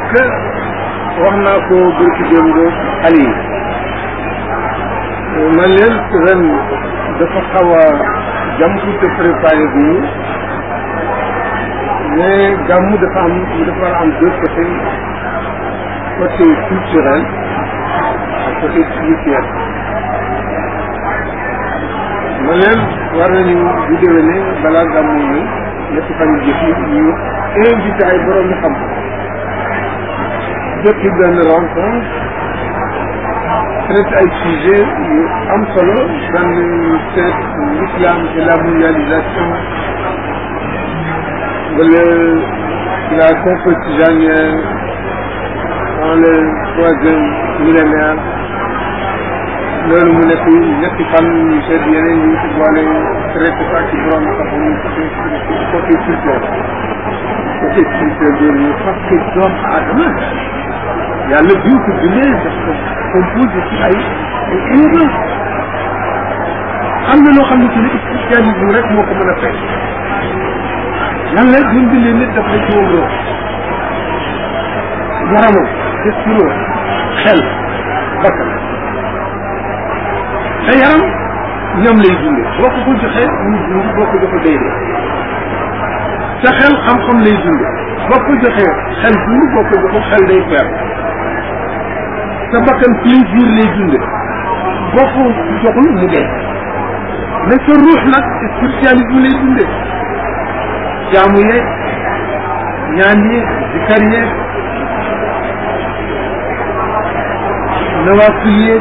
que wax naa ko bërki démb xale yi man leen ren dafa xaw a jàmpu te préparé bu ñu mais gàmmu dafa am dafa war a am deux côtés côté culturel ak côté spirituel ma leen war nañu bu déwénee balaa gàmmu ñu ñetti fan yu jëf yi ñu invité ay borom xam depuis benn rencontre traite ay sujet yu am solo dans seet l'islam et la mondialisation wala la conquête tijanienne dans le troisième millénaire loolu mu nekk ñetti fan ñu seet yeneen ñu ci boole traité ko ci borom xam ñu côté culturel côté culturel boobu ñu parce que doomu aadama yàlla biñ ko bindee daf ko composé ci ay ay éléments am na loo xam ne ci ne spécialisme rek moo ko mën a fekk yàlla bi mu bindee nit daf la ci woon roo yaramam destinom xel bakkan sa yaram ñoom lay dundee boo ko ko joxee mu dund boo ko joxee day dee sa xel xam-xam lay dundee boo ko joxee xel dund boo ko joxee xel day perdre sa bakkan plaisir lay dunde boo ko joxul mu dee mais sa ruux nag spiritualisme lay dunde jaamu yeeg ñaan yeeg zikar yeeg nawafil yeeg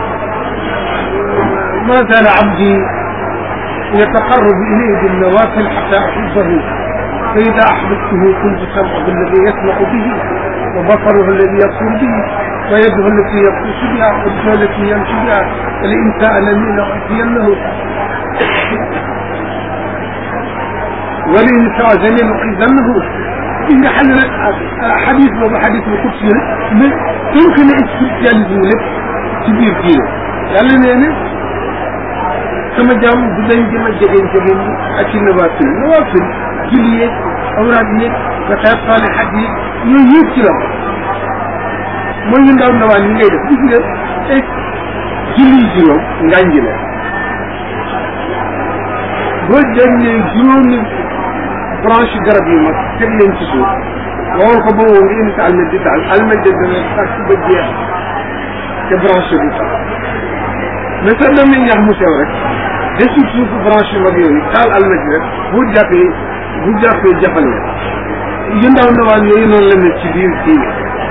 ma zaala abdi yataqarrabu ilayhi binnawafil xata ahibbahu fa ida ahbabtuhu kuntu sam'ahu alladi yasma'u bihi wa basaruhu alladi yabsuru bihi ويده التي يبطش بها ورجله التي يمشي بها ولئن سألني لأعطينه ولئن استعاذني لأعيذنه إن حل حديث بابا حديث القدسي يمكن استبداليزم lépp ci biir diine yàlla nee na sama jaam du dañ jëm a jegeñ jegeñ ak ci nawaafil nawaafil julli yeeg awraad yeeg nga xeet saalihaat yi yooyu yëpp ci la mooy yu ndaw ndawaan yi ngay def gis nga ay julli juróom ngànji la boo jëlee juróomi branche garab yu mag teg leen ci suuf waxoon ko ba woo nga indi sa almet di taal almet di dana sax ba jeex te branche du taal mais sa demee ñax mu sew rek desul suufu branche yu mag yooyu taal almet bi rek bu jàppee bu jàppee jafal la yu ndaw ndawaan yooyu noonu la mel ci biir diine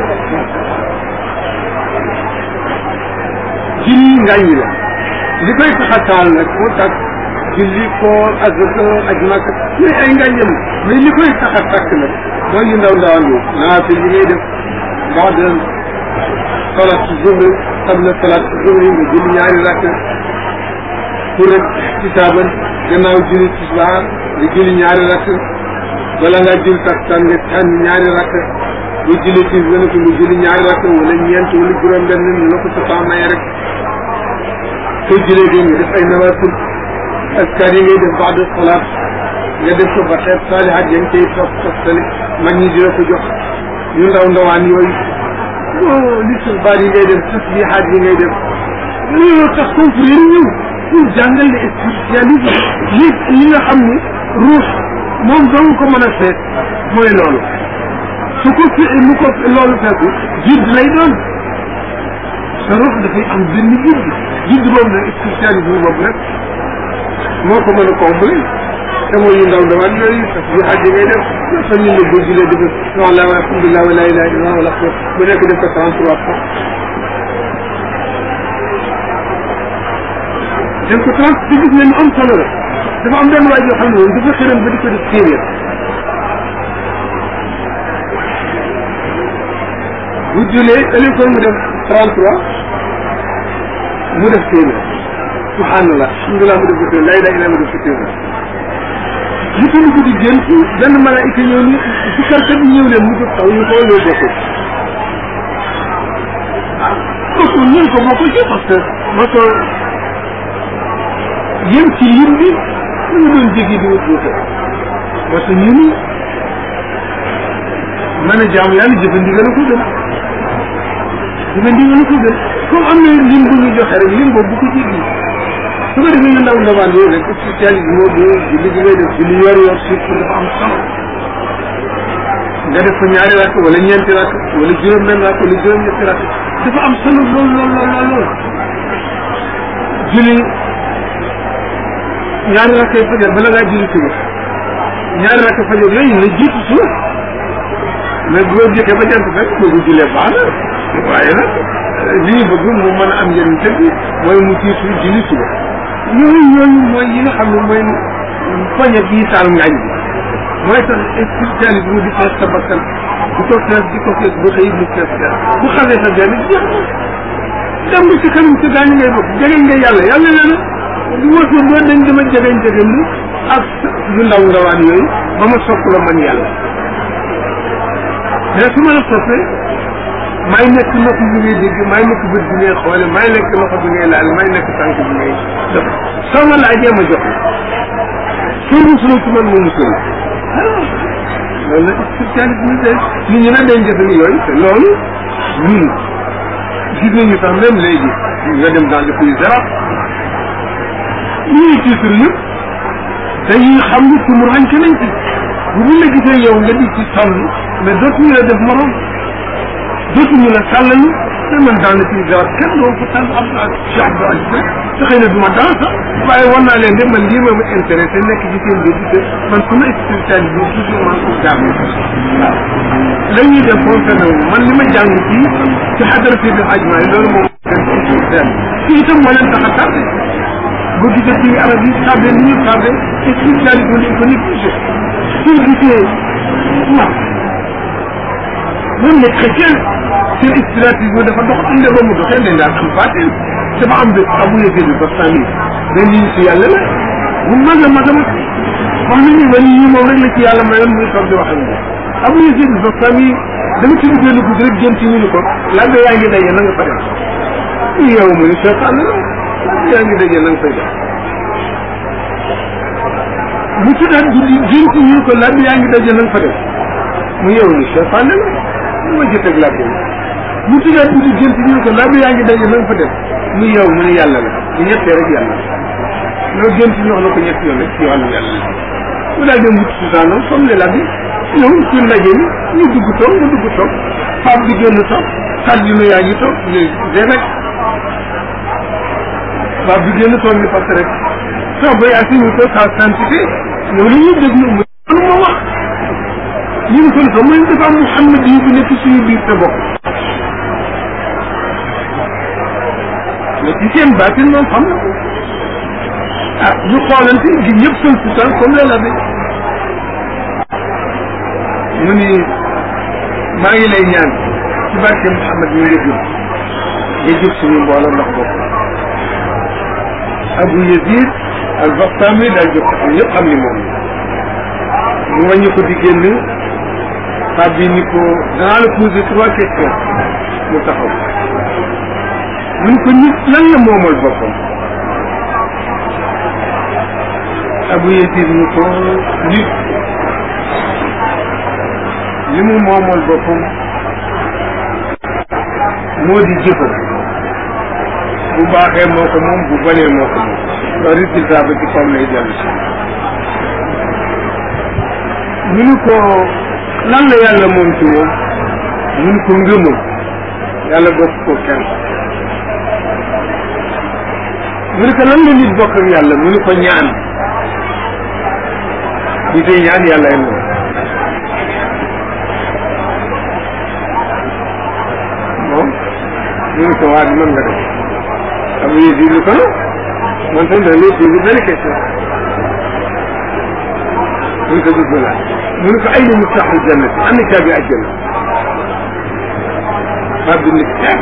julli ngàññi la li koy tax a taal nag moo tax julli koor azaka aj màkk yooyu ay ngàññam mais li koy tax a tàkk nag mooy yu ndaw ndawaan yi naafil li ngay def baada salat zuhri qabla salat zuhri nga julli ñaari rakk pour rek tisaaban gannaaw julli tisbaar nga julli ñaari rakk wala nga julli takkusaan nga tànn ñaari rakk bu julli tis nga ne ko nga julli ñaari rakk wala ñeent wala juróom benn ni la ko sa temps maye rek soo julee dee nga def ay nawafil askar yi ngay def baada salaat nga def ko ba xeet saalihaat ya nga koy topp toftale mag ñi dina ko jox yu ndaw ndawaan yooyu o li tisbaar yi ngay def tasbihaat yi ngay def loolu tax confrère ñëw pour jàngal le spiritualisme li li nga xam ni ruux moom dong ko mën a seet mooy loolu su ko fi lu ko loolu fekku jidd lay doon sa ruux dafay am benn jidd jidd boobu nag spiritualisme boobu rek moo ko mën a combler te mooy yu ndaw ndawaan yooyu parce que xaj yi ngay def fa ñu ne boo julee def subhanallah wa alhamdulillah wa la ilaha illallah wala ko bu nekk def ko trente trois fois def ko trente ci gis ne lu am solo la dafa am benn waay yoo xam ne moom dafa xëram ba di ko def téeméer bu julee ëllëg mu def trente trois mu def téeméer subhanallah alhamdulilah mu def ko téeméer laa ilaaha illallaah mu def ko téeméer li ko dugg di génn benn malaayika ñëw ni si karkat yi ñëw leen mu jóg taw ñu ko loo bokkul ah kooku ñun ko bokkul ci parce que ma ko yem ci lim bi ñu doon jéggi di wut wuute parce que ñu ni mën a jaamu yàlla jëfandigal ko gën jëfandigal ko gën comme am na lim bu ñu joxe rek lim boobu bu ko jéggi su ko defee ñu ndaw ndawaan yooyu rek spécialité moo gën julli gi ngay def julli yor yor surtout dafa am solo nga def ko ñaari rakk wala ñeenti rakk wala juróom benn rakk wala juróom ñetti rakk dafa am solo lool lool lool lool lool julli ñaari rakk yi fajar bala ngaa julli suba ñaari rakk fajar yooyu la jiitu suba mais bu ko jëkkee ba jant fekk boo ko jullee baax na waaye nag li ñu bëgg mu mën a am njëriñ dëgg mooy mu jiitu julli suba yooyu yooyu mooy yi nga xam ne mooy poñe bii taal ngaañ bi mooy tax spiritualité bi di fees sa bakkan di ko fees di ko fees ba xëy mu fees fees bu xamee sa benn jeex na dem ci kanam ci gaañ ngay bokk jegeñ nga yàlla yàlla nee na lu wëtu boo dañ dama jegeñ jegeñ lu ak yu ndaw ndawaan yooyu ba ma sopp la man yàlla mais su ma la soppee may nekk nopp bi ngay dégg may nekk bët bi ngay xoole may nekk loxo bi ngay laal may nekk tànk bi ngay def soo ma laajee ma jox soo musuloo ci man moo musul loolu la spécialité bi de nit ñi nag dañ defe ni yooyu te loolu ñun gis nañu sax même léegi nga dem dans le pays arabes ñuy titre yëpp dañuy xam ni tumur xañ ke nañ ci bu ñu la gisee yow nga di ci sonn mais dootuñu la def morom dootuñu la sàllalu te man dans le pays arabes kenn doo ko tànn am naa Cheikh Abdou Aziz te xëy na du ma dans sax waaye war naa leen de man lii ma ma intéressé nekk ci seen biir te man sama spiritualité bi toujours maa ngi ko jàng waaw la ñuy def fonctionné wu man li ma jàng fii ci xadara fii bi xajma yi loolu moom leen fii itam moo leen tax a tardé boo gisee ci arab yi tardé ni ñu tardé spiritualité lañ ko négligé soo gisee waaw même les chrétiens seen spiritualité dafa dox am ba mu doxee dañ daan am baatin dafa am bés abu yëgee bi ba sànni benn yi ci yàlla la bu mag a mag a mag wax nañu wala yi moom rek la ci yàlla mayoon muy toog di wax ak moom abu yëgee bi ba sànni dama ci duggee lu guddi rek jëm ci ñu ni ko labbe yaa ngi daje na nga fa def yow mu ni seetaan la labbe yaa ngi daje na nga fay def mu tuddaat guddi jëm ci ñu ko labbe yaa ngi daje na nga fa def mu yow ni seetaan la lu ma jëteg labbe mu tuddaat guddi jëm ci ñu ko labbe yaa ngi daje na nga fa def mu yow mu ne yàlla la bu ñettee rek yàlla loolu gën ci ñu wax na ko ñetti yoon rek ci wàllu yàlla mu daal dem wut susaanam comme ne la bi ñëw ci ndaje mi ñu dugg toog nga dugg toog Pape bi génn toog kàddina yaa ngi toog léegi rek Pape bi génn toog ni parce que rek toog ba yaa si ñu ko sa quantité ñëw la ñuy déglu mu mënu ma wax ñu ngi kon ko mooy dafa am Mouhamed yi bu nekk suñu biir te bokk mais ci seen baatin moom xam na ko ah ñu xoolante gi ñëpp seen putaan comme la labe mu ni maa ngi lay ñaan ci barke Mouhamed mi nga jub nga jub suñu mbooloo ndax bokk Abu Yazid al Bastami daal jóg taxaw ñëpp xam ni moom mu wàññi ko di génn Pape bi ni ko danaa la poser trois questions mu taxaw mu ni ko nit lan la moomal boppam Abu Yazid ni ko nit li mu moomal boppam moo di jëfam bu baaxee moo ko moom bu banee moo ko moom loolu résultat ba ci kaw lay dellu si mu ni ko lan la yàlla moom ci moom mu ni ko ngëmam yàlla bokk ko kenn mu ni ko lan la nit bokk ak yàlla mu ni ko ñaan ñi tey ñaan yàlla ay moom moom mu ni ko waa di mën nga def am yéen di ko man tam da lay posé benn question mu ni ko dugg laa mu ni ko ay na mustaaxul jannati am na caabi àjjana bab bi ni teg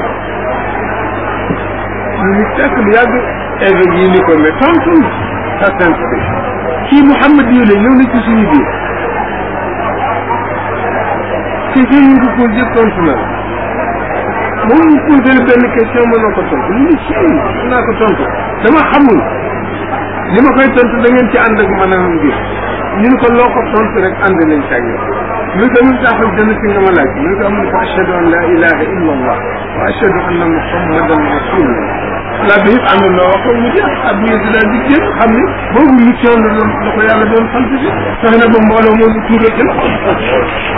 ñu ni teg lu yàgg évêque yi ni ko mais tontu sa sainteté kii Mouhamed yi la ñëw na ci suñu biir ci fi ñu ko posé yëpp tontu na moom ñu posé benn question mën na ko tontu ñu ni si mën naa ko tontu dama xamul li ma koy tontu da ngeen ci ànd ak maanaam mbir ñu ne ko loo ko tontu rek ànd nañ ci ak yow mu ko mun taxal dana ci nga ma laaj mu ko mun ko ashhadu an la ilaha illa allah wa ashhadu anna muhammadan rasulullah la bi yëpp ànd loo wax ko mu jeex ak ñu di daal di jéem xam ni boobu mission la doon la ko yàlla doon sant bi fexe na ba mbooloo moo tuuree ci loxo